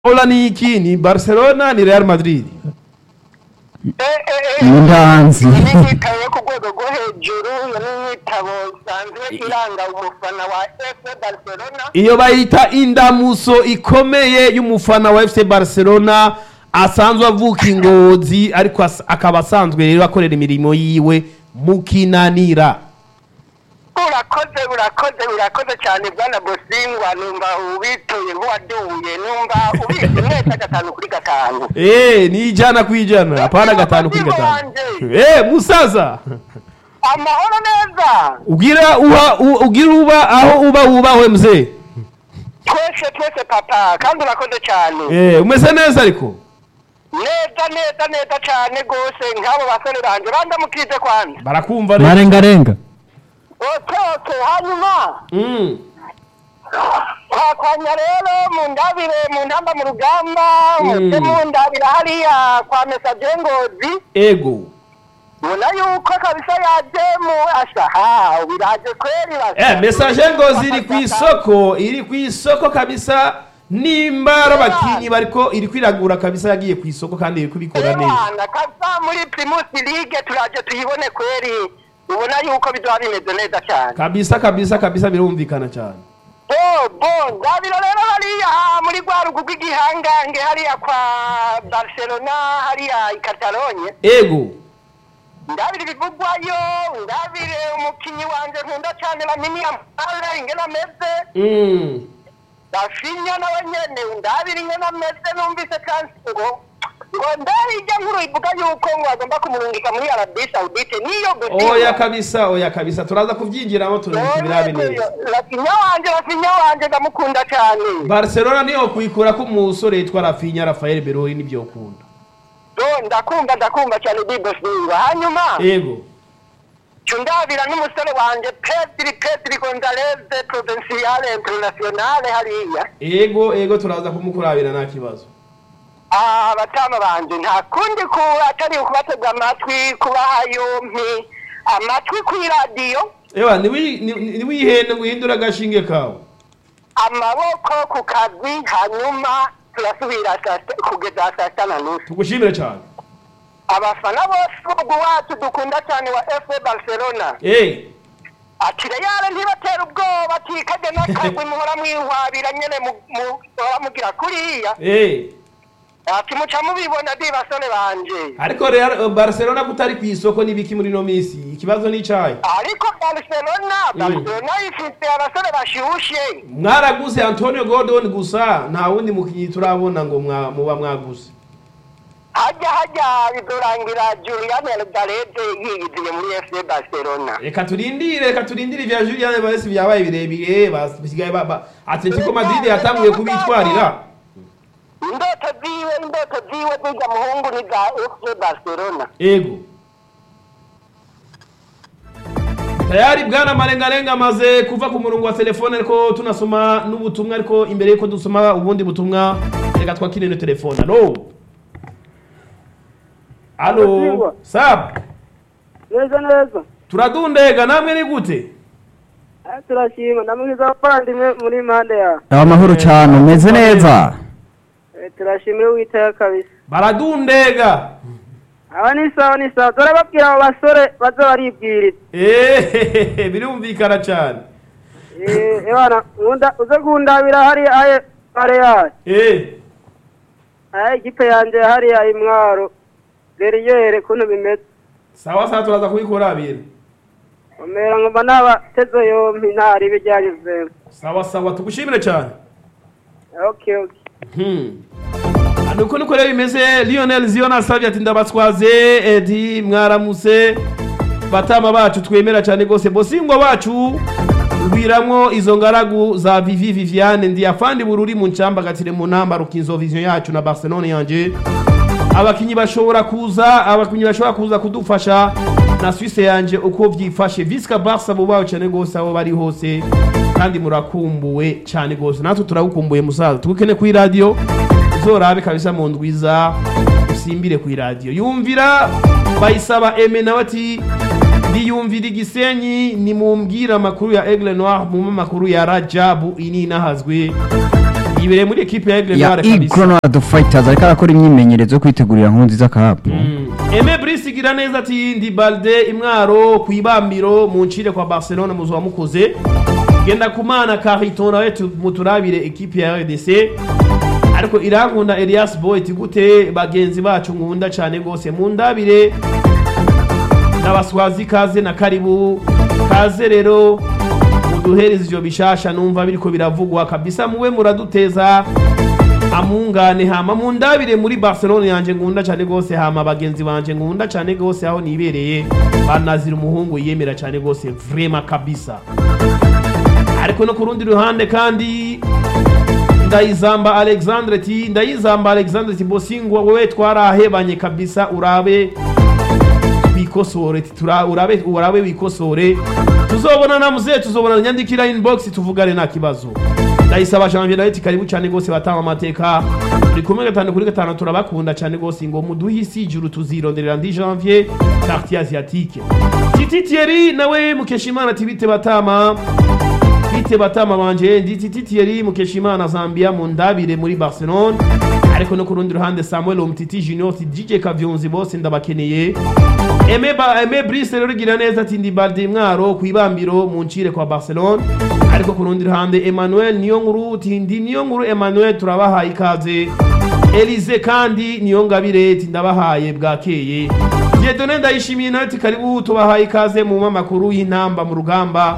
Ola ni iki ni Barcelona ni Real Madrid Ndanzi. ni igitabo yo ku rwego rwo hejuru iyo ni igitabo isanzwe iranga umufana wa fc barcelona iyo bayita indamuso ikomeye y'umufana wa FC Barcelona asanzwe avuka ingozi ariko as- akaba asanzwe rero akorera imirimo yiwe mu kinanira urakoze urakoze urakoze cyane bwana bosingwa numva ubituye nk'uwaduye numva ubizi neza gatanu kuri gatanu eh ni ijana ku ijana hapana gatanu kuri gatanu eh musaza amahoro neza ugira uha u- ugira uba aho uba wubahwe mzee twese twese papa kandi urakoze cyane eh umeze neza ariko neza neza neza cyane rwose nk'abo basore banjye bandamukije kwanza barakumva neza marengarenga oke oke hanyuma mm. twakwanya rero mu ndabire mu ntamba mu rugamba Mm. muce mu ndabire hariya kwa mesaje ngozi ego ubona yuko kabisa yaje mu asaha biraje kweri basa Eh, message ngozi iri ku isoko iri ku isoko kabisa nimba ari abakinyi bariko iri kwiragura kabisa yagiye ku isoko kandi iri kubikora neza Ebana kabisa muri primus league turaje tuyibone kweri ubona yuko bizoba bimeze neza cyane kabisa kabisa kabisa birumvikana cyane bo bo ndabira rero hariya muri rwa rugu rw'igihangange hariya kwa barcelona hariya i katalonye ego ndabire ibivugwayo ndabire umukinyi wanje nkunda cyane lamini amara ingene ameze mm. rafinya nawe nyene ndabire ingene ameze numvise kandi ngo ngo ndari ijya nkuru ivuga yuko ngo bagomba kumurungika muri arabi saudite niyo gusinya oya kabisa oya kabisa turaza kuvyinjiramo turabika ibirabi neza rafinya wanje rafinya wanje ndamukunda cyane barcelona niyo kuyikura ko umusore yitwa rafinya rafael berori nibyo ukunda do ndakumva ndakumva cyane bibosingwa hanyuma ego cundabira n'umusore wanje pedri pedri gonzalez provinciale internationale hariya ego ego turaza kumukurabira nta kibazo Ah, abatama banje nta kundi ku atari ukubatega amatwi kubaha yompi amatwi kw'iradiyo ewa niwi- ni- niwihende ngo uhindure agashinge kawe amaboko ku kazi hanyuma turasubira saa sita- kugeza saa sita na nusu tugushimire cyane abafana bose b'umugwi wacu dukunda cyane wa fc barcelona eh ati reyale ntibatera ubwoba ati kajya n'akagwi muhora mwihwabira nyene mu- mu- muhora mugira kuriya eh ati muca mubibona di basore banje ariko Real Barcelona kutari ku isoko nibiki muri no misi ikibazo ni icayi ariko barcelona barcelona ifite abasore bashushe mwaraguze Antonio Gordon gusa nta wundi mukinyi turabona ngo mwa- muba mwaguze hajya hajya bidorangira julian alvareze yiyiziye muri fc barcelona reka turindire reka turindire ivya Julian Baresi byabaye birebire bas- bisigaye ba- ba- Atletico Madrid yatanguye kubitwarira indoto ziwe indoto ziwe zijya muhungu ni za fc barcelona ego tayari bwana marengarenga amaze kuva ku murongo wa telefone ariko tunasoma n'ubutumwa ariko imbere yuko dusoma ubundi butumwa reka twakire no telefone alo alo Ndasingwa. sab neza neza turadundega namwe ni gute Eh, turashima ndamwiza abavandimwe muri impande yawe amahoro cyane umeze neza Eh, turashimira uwiteka kabisa baradundega aba ni sawa ni sawa dore babwira abo basore baza baribwiriza ehehehe birumvikana cyane Eh, ebana nkunda uze kundabira hariya aye pare yayo eh aye ikipe yanje hariya imwaro geriyere kuntu bimeze sawa sawa turaza kubikurabira umera ngomba nabateze yompi ntari ibijyanyuzemo sawa sawa tugushimire cyane okay okay Hmm. nuko niko rero bimeze lionel ziona asabye ati ndabatwaze edi mwaramutse batama bacu twemera cyane rwose bosingwa bacu rwiramwo izo ngaragu za vivi viviane ndi afandi bururi mu ncamba gatire mu namba rukinzo vision yacu na barcelone yanje abakinyi bashobora kuza abakinyi bashobora kuza kudufasha na Suisse yanje uko vyifashe Visca Barca bo bawo cyane gose aho bari hose kandi murakumbuwe cyane gose natwe turagukumbuye musaza tugukene ku radio uzorabe kabisa mu ndwiza usimbire ku radio yumvira bayisaba Eme nawe ati ndiyumvira igisenyi nimumbwira amakuru ya Aigle Noir mu makuru ya Rajabu ini nahazwe yibereye muri ekipe ya Aigle ya Noir kabisa igronado fighters ariko arakora imyimenyerezo yo kwitegurira nkuru nziza cup Aime Brice igira neza ati ndi balde imwaro ku ibambiro mu ncire kwa Barcelona muzo wamukoze genda kumana Carito nawe tu- muturabire ekipe ya RDC ariko irankunda Elias Boy iti gute bagenzi bacu nkunda cyane gose mundabire n'abaswazi kaze na karibu kaze rero muduhereze ivyo bishasha numva biriko biravugwa kabisa muwe muraduteza amungane hama mundabire muri Barcelona yanje ngunda cyane gose hama bagenzi banje ngunda cyane gose aho nibereye banazira umuhungu yemera cyane gose vrema kabisa ariko no ku rundi ruhande kandi ndayizamba Alexandre ti ndayizamba Alexandre ti bosingwa wewe twarahebanye kabisa urabe wikosore ti tura- urabe urabe wikosore tuzobona na muze tuzobona nyandikira inbox tuvugane nta kibazo ndayisaba janvier nawe ati karibu cyane gose batanga amateka turi kumwe gatanu kuri gatanu turabakunda cyane gose ngo muduhe isi ijuru tuzironderera ndi janvier quartier asiatique titi thierry nawe mukeshimana ati bite batama bite batama banje ndi titi thierry mukeshimana zambia mu ndabire muri barcelone ariko no ku rundi ruhande samuel umtiti junior ati dj kavyonzi bose ndabakeneye Aime ba Aime Brice rero gira neza ati ndi Balde mwaro ku ibambiro mu ncire kwa Barcelona ariko ku rundi ruhande Emmanuel niyo nkuru ati ndi niyo nkuru Emmanuel turabahaye ikaze Elize kandi niyo ngabire ati ndabahaye bwakeye Dieudonne ndayishimiye nawe ati karibu tubahaye ikaze mu makuru y'intamba mu rugamba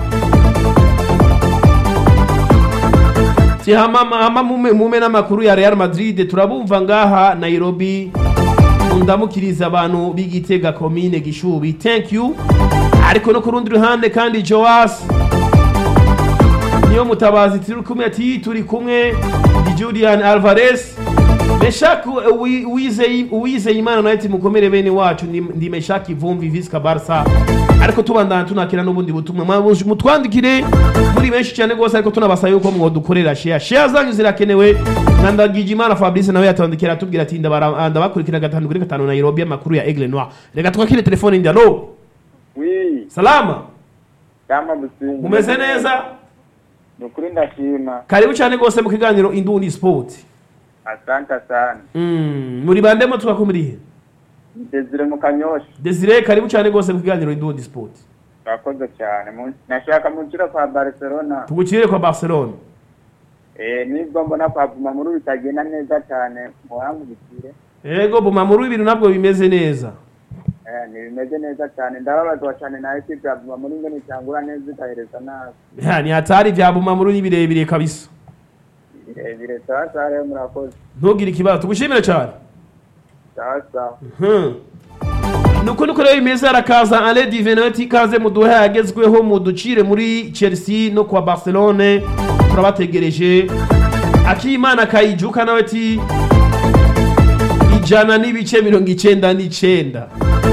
Ti hama hama mume, mume n'amakuru ya Real Madrid turabumva ngaha Nairobi ndamukiriza abantu b'igitega komine gishubi thank you ariko no ku rundi ruhande kandi joas niyo mutabazi turi kumwe ati turi kumwe ndi julian alvarez meshak uwizeye imana nawe ati mukomere bene wacu ndi ndi meshak ivumbi visca barsa ariko tubandana tunakira n'ubundi butumwa Mwa- mutwandikire muri benshi cyane rwose ariko tunabasaba yuko mwodukorera share share zanyu zirakenewe na ndagijimana fabrice nawe yatwandikira atubwira ati ndabara- ndabakurikira gatanu kuri gatanu nairobi amakuru ya aigle noir reka twakire telefone ndi alo wi salama kama busingi mumeze neza ni ukuri ndashima karibu cyane rwose mu kiganiro indundi sport asante sana Mm, muri bandemo tukakumirihe desire mu kanyosha desire karibu cyane rwose mu kiganiro indundi sport urakoze cyane Mu- nashaka mu kiro kwa barcelona tugukirire kwa barcelona eh nibwo mbona kwa bumamuru bitagenda neza cyane muhangukire yego bumamuru ibintu nabwo bimeze neza eh ntibimeze neza cyane ndababazwa cyane na ekipe ya bumamuru ngo nitangura neza ikahereza nabi Ya, ni hatari vya bumamuru ni birebire kabisa birebire sawa sawa rero murakoze ntugire ikibazo tugushimire cyane sawa sawa Hmm. nuko niko rero bimeze arakaza ale diveneti ikaze muduhe yagezweho muducire muri chelsea no kwa barcelone turabategereje akimana kayijuka nawe ati ijana n'ibice mirongo icenda n'icenda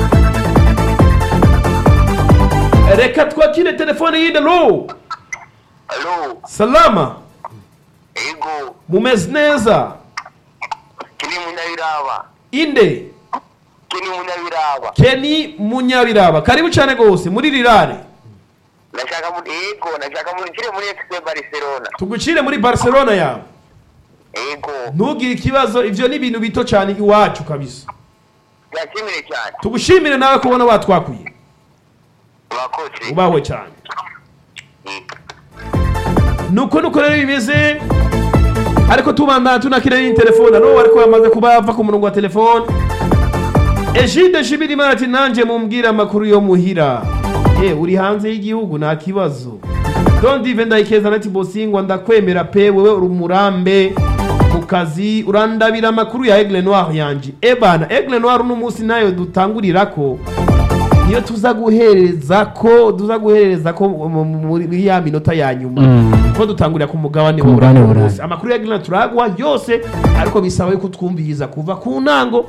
reka twakire telefone yinde lo alo salama ego mumeze neza kini munyabiraba inde kini munyabiraba keni munyabiraba karibu cyane rwose muri rirare nashaka muri ego nashaka muri kiri muri FC Barcelona tugucire muri barcelona yawe ego ntugire ikibazo ivyo ni ibintu bito cyane iwacu kabisa byashimire cyane tugushimire nawe kubona watwakuye urakoze ubawe cyane Ego. nuko nuko rero bimeze ariko tubandana tunakira n'iyi telefone alo ariko yamaze kuba ava ku murongo wa telefone ejide shimirimana ati nanjye mumbwire amakuru yo muhira e uri hanze y'igihugu nta kibazo don dive ndayikeza nati bosingwa ndakwemera pe wewe uri umurambe mu kazi urandabira amakuru ya aigle noir yanje ebana aigle noir uno munsi nayo dutangurirako niyo tuza guhereza ko tuza guhereza ko mu- mu- muri ya minota ya nyuma Mm. ko dutangurira ku mugabane Ku mugabane w'Uburayi. w'Uburayi. amakuru ya Green turagwa yose ariko bisaba yuko twumviriza kuva ku ntango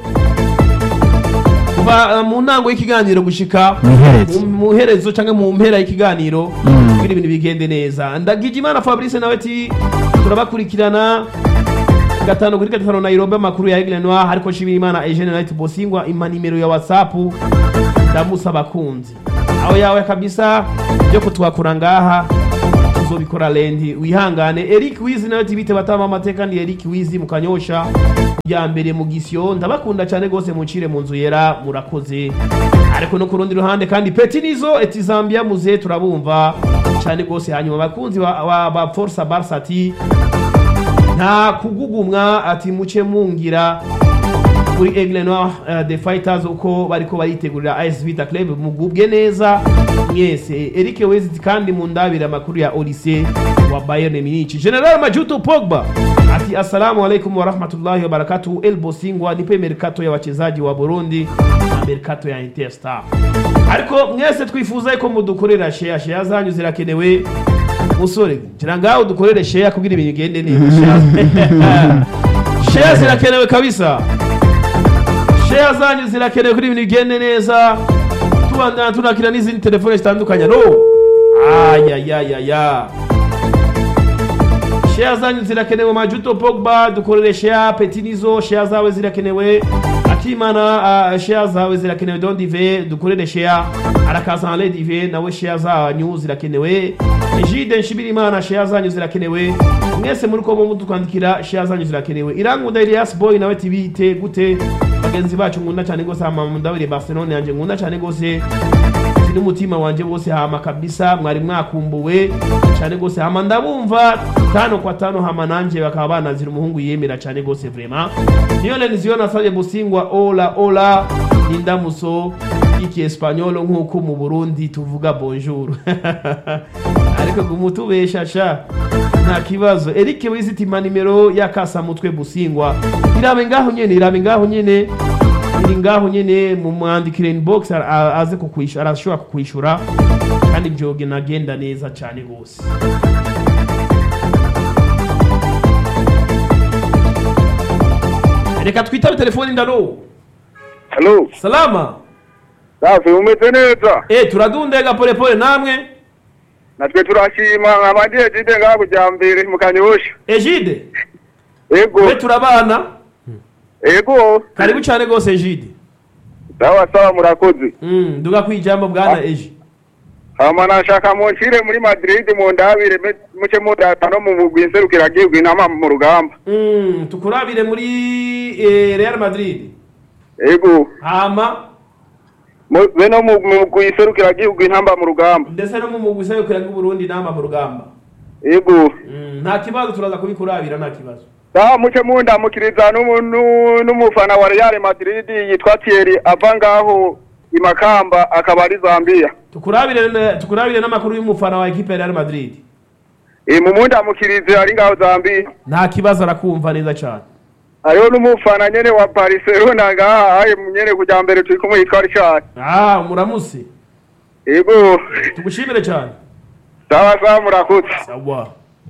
kuva uh, mu ntango y'ikiganiro gushika Mu iherezo. mu- mu herezo cyangwa mu mpera y'ikiganiro Mm. kugira ibintu bigende neza ndagijimana fabrice nawe ati turabakurikirana gatanu kuri gatanu nairobi amakuru ya aigle noir ariko nshimirimana eugene night bosingwa ima nimero ya whatsapp ndamusaba kunzi aho yawe kabisa byo kutwakura ngaha tuzobikora lendi wihangane Eric Wizi nawe tibite batama amateka ni Eric Wizi mukanyosha ya mbere mu gisyo ndabakunda cyane gose muncire mu nzu yera murakoze ariko no ku rundi ruhande kandi Peti Nizo eti Zambia muze turabumva cyane gose hanyuma abakunzi ba, ba, ba Forza Barca ati nta kugugumwa ati muce mungira kuri Aigle Noir uh, the Fighters uko bariko baritegurira AS Vita Club mugubwe neza mwese Eric Wezit kandi mundabira amakuru ya Olise wa Bayern Munich General Majuto Pogba ati assalamu alaikum wa rahmatullahi wa barakatuh El Bosingwa nipe mercato ya wachezaji wa Burundi na mercato ya Interstar ariko mwese twifuza ko mudukorera share share zanyu zirakenewe musore ngira ngaho dukorere share kugira ibintu bigende neza Share- share zirakenewe kabisa share zanyu zirakenewe kuri ibintu bigende neza tubandana tunakira n'izindi telefone zitandukanye no ayayayaya share zanyu zirakenewe majuto pogba dukorere share petinizo share zawe zirakenewe akimana uh, share zawe zirakenewe don dive dukorere share arakaza le dive nawe share zanyu zirakenewe ejide nshibirimana share zanyu zirakenewe mwese muri ko mudukandikira share zanyu zirakenewe irangunda Elias boy nawe tibite gute bagenzi bacu nkunda cyane gose hama mundabire Barcelona yanje nkunda cyane gose ati n'umutima wanje wose hama kabisa mwari mwakumbuwe cyane gose hama ndabumva tano kwa tano hama nanje bakaba banazira umuhungu yemera cyane gose vraiment niyo lenziyo nasabye busingwa ola ola nindamuso iki espanyol nk'uko mu Burundi tuvuga bonjour ariko gumutubesha sha nta kibazo Eric Wizitima nimero ya kasamutwe busingwa irabe ngaho nyene irabe ngaho nyene iri ngaho nyene mu mwandikire inbox a- a- aze kukwishura arashobora kukwishura kandi byoge nagenda neza cyane gose reka twitabe telefoni ndaro Halo, salama safi umeze neza? eh turadundega polepole namwe Natwe turashima nk'abandiye jide ngaha kujyambere mu kanyosha. ejide Ego, we turabana ego. karibu cyane gose ejide Sawa sawa murakoze. mm, nduga kwijambo bwana eji Hama nashaka munshire muri Madrid mu ndabire me- muce mudata no mu mugwi nserukiragihugu inama mu rugamba. mm, tukurabire muri eh, real madrid Ego, hama mu- be no mu mugwi nserukiragihugu intamba mu rugamba. ndetse no mu mugwi usabikira Burundi nama mu rugamba Ego. Mm, nta kibazo turaza kubikurabira nta kibazo Sawa muce mundamukiriza n'umu- nu- n'umufana wa Real Madrid yitwa Thierry ava ngaho i Makamba akaba ari Zambia. tukurabire tukurabire n'amakuru y'umufana wa ekipe ya Real Madrid E mu mundamukirize ari ngaho Zambia. nta kibazo arakumva neza cyane hariho n'umufana nyene wa Barcelona ngaha aye nyene kuja mbere turi kumwe yitwa Richard ah umuramutse ego tugushimire cyane sawa sawa murakoze sawa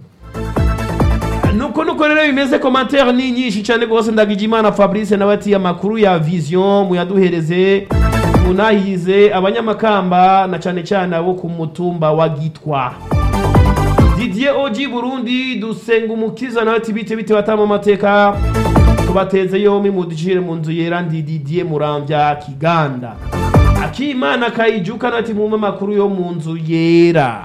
nuko nuko rero bimeze commentaire ni nyinshi cyane rwose ndagijimana fabrice nawe ati amakuru ya vision muyaduhereze munahize abanyamakamba na cyane cyane abo ku mutumba wa gitwa didier oji burundi dusenga umukiza nawe ati bite bite batama amateka tubateze yombi muducire mu nzu yera ndi didier murambya kiganda akimana kayijuka nawe ati mumpe amakuru yo mu nzu yera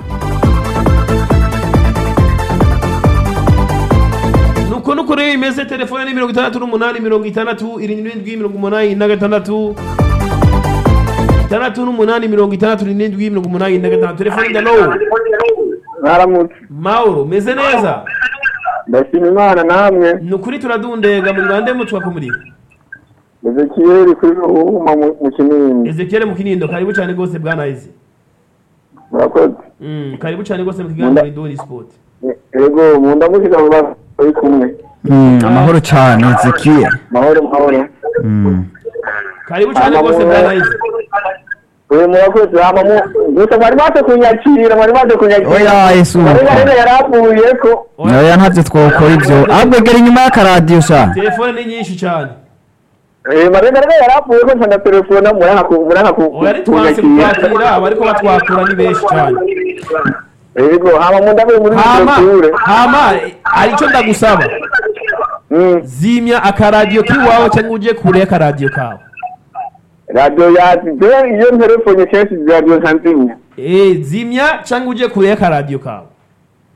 nuko nuko rero imeze telefone ni mirongo itandatu n'umunani mirongo itandatu irindwi mirongo umunani na gatandatu itandatu n'umunani mirongo itandatu n'irindwi mirongo umunani na gatandatu telefone ndalo mwaramutse mauro meze neza ndashima imana namwe ni ukuri turadundega muri bande mutwa kumuri ezekiyeli kuri ruhuma mu- mu kinini ezekiel mu kinindo karibu cyane rwose bwana eze murakoze Mm, karibu cyane rwose mu kiganiro idori sport E- ego mundamukiza mu bana bari kumwe Mm, amahoro cyane Ezekiel mahoro mahoro Mm. karibu cyane rwose bwana eze uyu murakoze hama mu gusa mwari maze kunyakira mwari maze kunyakira Oya, Yesu. mwari maze yaravuye ko oya ntabyo twakora ibyo ahubwo egera inyuma y'akaradiyo sha telefone ni nyinshi cyane eh marenga rero yaravuye ko nsanga telefone muranga ku muranga ku oya ari twanse kukwakira abariko batwakura ni benshi cyane ego hama mu ndavuye muri hama telefone hama hari icyo ndagusaba mm zimya akaradiyo k'iwawe cyangwa ujye kure y'akaradiyo kawe radio yacu je iyo telefone kenshi radio nsanzimya Eh, zimya cyangwa ujye kure y'akaradiyo kawe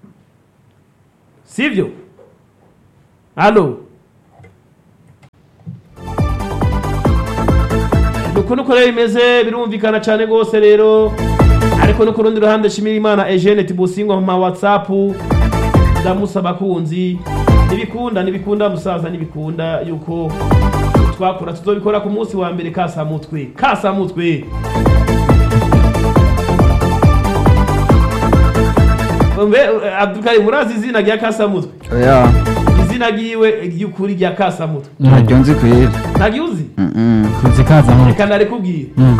sivyo halo nuko nuko rero bimeze birumvikana cyane rwose rero ariko no ku rundi ruhande shimira imana Eugene Tibusingwa mu ma WhatsApp ndamusaba kunzi nibikunda nibikunda musaza nibikunda yuko twakora tuzobikora ku munsi wa mbere kasamutwe kasamutwe Mbe Abdulkarim murazi izina rya kasamutwe oya izina ryiwe ry'ukuri rya kasamutwe ntabyo nzi kwera ntabyo uzi Mm-mm. tuzi kaza mu reka narekubwire Mm.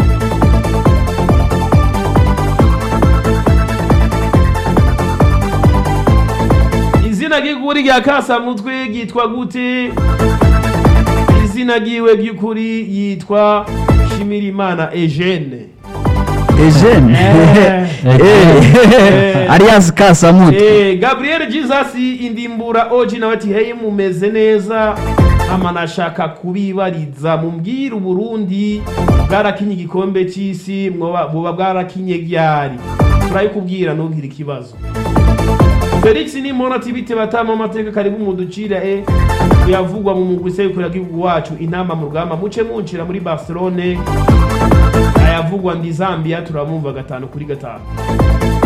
izina ry'ukuri rya kasamutwe ryitwa gute izina ryiwe ry'ukuri yitwa shimirimana Eugene Eugene Eh. Eh. alias kasamutwe Eh, Gabriel Jesus indimbura oji nawe ati hey mumeze neza ama nashaka kubibariza mumbwire uburundi bwarakinye igikombe c'isi mwoba buba bwarakinye ryari turabikubwira ntugire ikibazo Felix Nimona ati bite batama amateka karibu muducira e kuyavugwa mu mugwi sekuru y'igihugu wacu inama mu rugamba muce muncira muri Barcelone ayavugwa ndi Zambia turamumva gatanu kuri gatanu